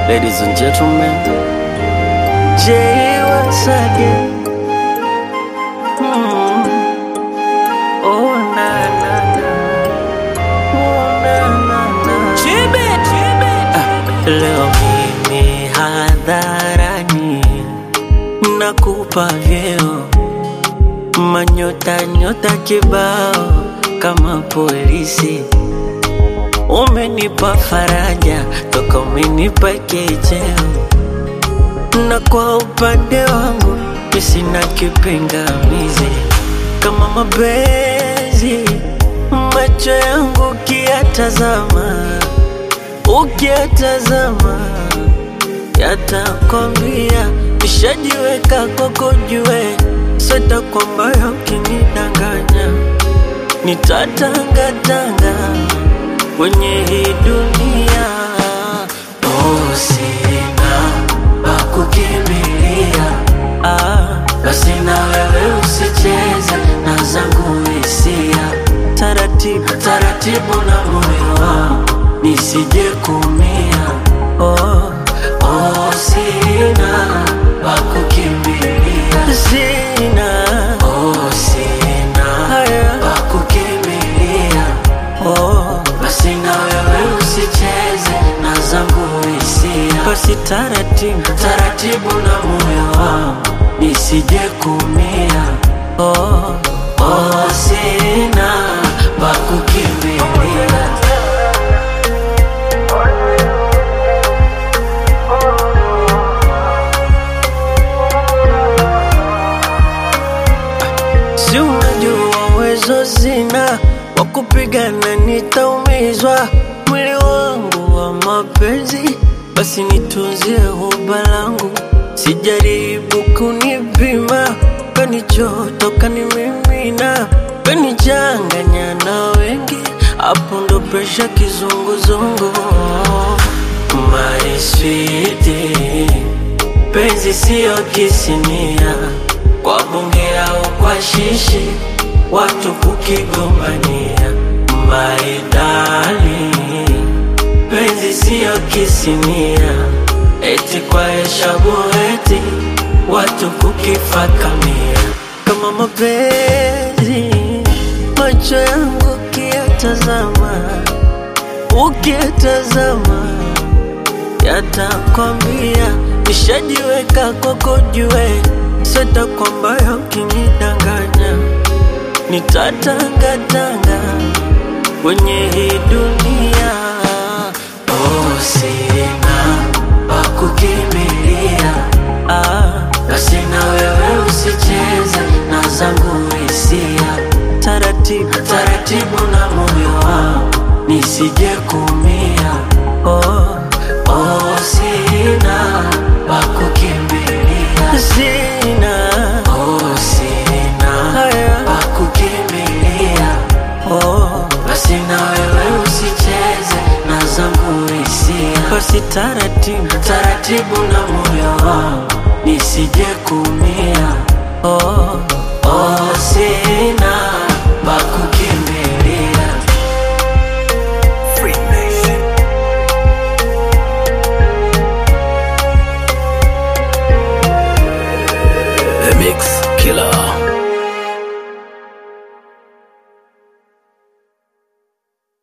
Ladies and gentlemen, Jay once again. Mm. Oh na na na, oh na na na. Ah, leo mimi hadharani nakupa vyeo manyota nyota kibao kama polisi umenipa faraja toka umenipa kicheo na kwa upande wangu mi sina kipingamizi kama mapenzi macho yangu ukiyatazama ukiyatazama yatakwambia nishajiweka kwako jue sweta kwamba ukinidanganya nitatangatanga kwenye hii dunia oh, sina pa kukimbilia ah, basi na wewe usicheze na zangu hisia taratibu taratibu na moyo wangu nisije kumia oh, oh, sina pa kukimbilia sina oh, sina haya pa kukimbilia oh, basi na wewe usicheze na zangu hisia basi taratibu taratibu na moyo wangu nisije kumia oh, oh, sina pa kukimbilia Si unajua uwezo zina wa kupigana, nitaumizwa mwili wangu wa mapenzi, basi nitunzie huba langu, sijaribu kunipima, kanichoto kanimimina, kanichanganya na wengi, hapo ndo presha kizunguzungu. My sweetie, penzi siyo kisinia kwa bunge au kwa shishi, watu kukigombania. Maidali, penzi siyo kisinia, eti kwa heshabu eti watu kukifakamia. Kama mapenzi, macho yangu ukiyatazama, ukiyatazama yatakwambia nishajiweka kwako jue sweta kwamba ukinidanganya nitatangatanga kwenye hii dunia oh, sina pa kukimbilia ah, basi na wewe usicheze na zangu hisia taratibu taratibu na moyo wangu nisije kumia oh, oh, sina pa kukimbilia sina oh, sina haya pa kukimbilia oh, basi na wewe usicheze na zangu hisia basi taratibu taratibu na moyo wangu nisije kumia oh, oh, sina